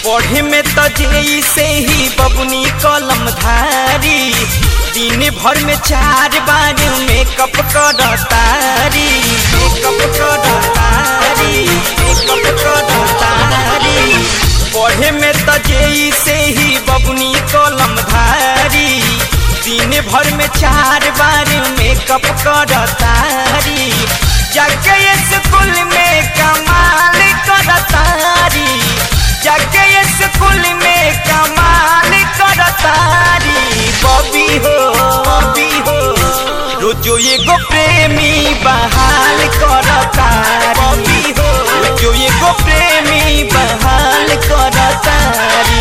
पढ़े में तो जैसे ही बबुनी कलम धारी दिन भर में चार बार मेकअप करतारी मेकअप करतारी मेकअप करतारी पढ़े में तो जैसे ही बबुनी कलम धारी दिन भर में चार बार मेकअप करतारी जाके स्कूल में कमाल करतारी जाके स्कूल में कमाल करतारी बबी हो बबी हो रोजो एगो प्रेमी बहाल करतारी बबी हो रोजो एगो प्रेमी बहाल करतारी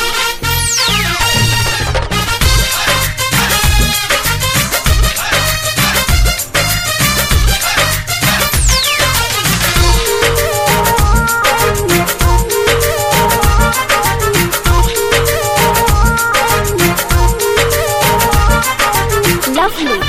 Lovely.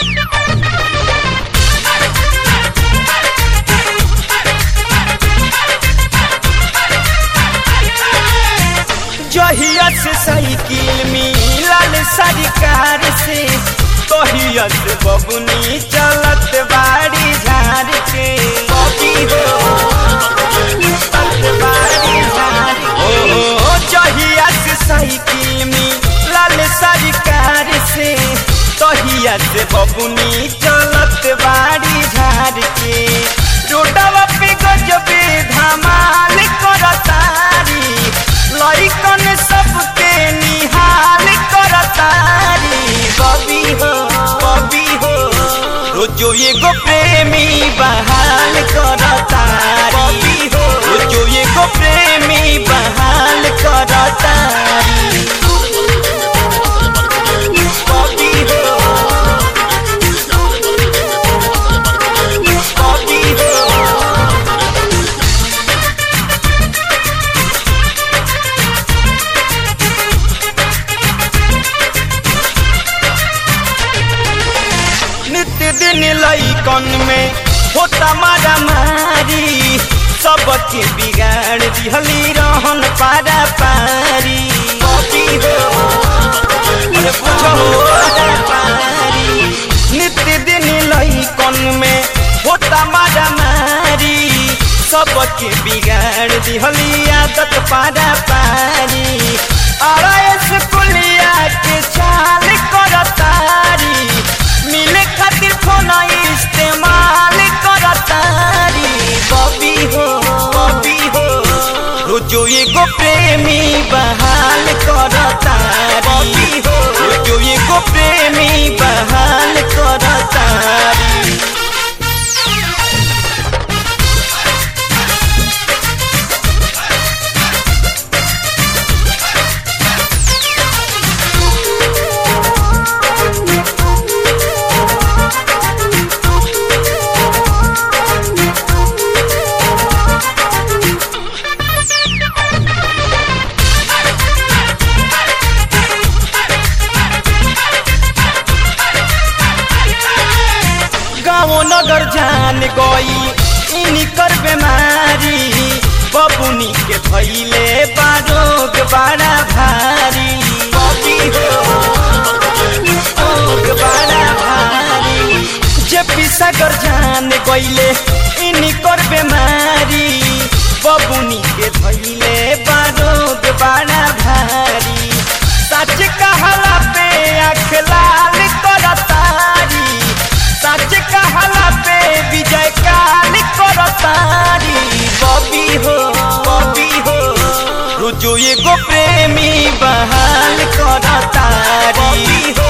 जहिया से साइकिल मिलल सरकार से तहिया से बबुनी चलत बाड़ी झाड़ के बबी हो चलत बाड़ी झाड़ के। ओ जहिया से साइकिल मिलल सरकार से तहिया से बबुनी चलत बाड़ी झाड़ के रोडवा पे गजबे धमाल करतारी लइकन सबके निहाल करतारी बबी हो बबी हो रोजो एगो प्रेमी बहाल करतारी बबी हो रोजो एगो प्रेमी बहाल करतारी बबी हो बबी हो नित्य दिन लइकन में होता मारा मारी सबके बिगाड़ दिहली रहन पारा पारी बबी हो अरे पूछो पारा पारी नित्य दिन लइकन में होता मारा मारी सबके बिगाड़ दिहली आदत पारा पारी अरे स्कूलिया के चाल करतारी मिले खातिर फोन इस्तेमाल करतारी बबी हो बबी हो रोजो एगो प्रेमी बहाल करतारी बबी हो रोजो एगो प्रेमी बहाल करतारी गाँव नगर जान गई इनकर बेमारी बबुनी के भैले बारोग बड़ा भारी बबी हो रोग बड़ा भारी जे पिसागर जान गईले इनकर बेमारी बबुनी के भैले बारोग बड़ा भारी सच कहला पे आँख लाल करतारी सच कहला पे विजय काल करतारी बबी हो बबी हो रोजो एगो प्रेमी बहाल करतारी